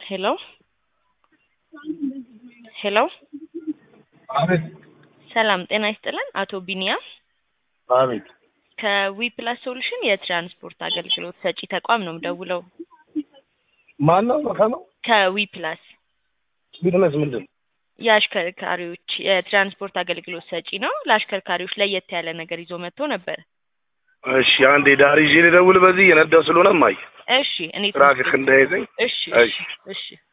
ሄሎ ሄሎ አቤት ሰላም ጤና ይስጥልን አቶ ቢኒያም አቤት ከዊ ፕላስ ሶሉሽን የትራንስፖርት አገልግሎት ሰጪ ተቋም ነው የምደውለው ማን ነው ከነው ከዊ ፕላስ ቢዝነስ ምንድን ነው? የአሽከርካሪዎች የትራንስፖርት አገልግሎት ሰጪ ነው ለአሽከርካሪዎች ለየት ያለ ነገር ይዞ መጥቶ ነበር እሺ አንዴ ዳር ይዤ ልደውል በዚህ እየነዳሁ ስለሆነ ማይ እሺ እኔ ትራፊክ እንዳይዘኝ እሺ እሺ እሺ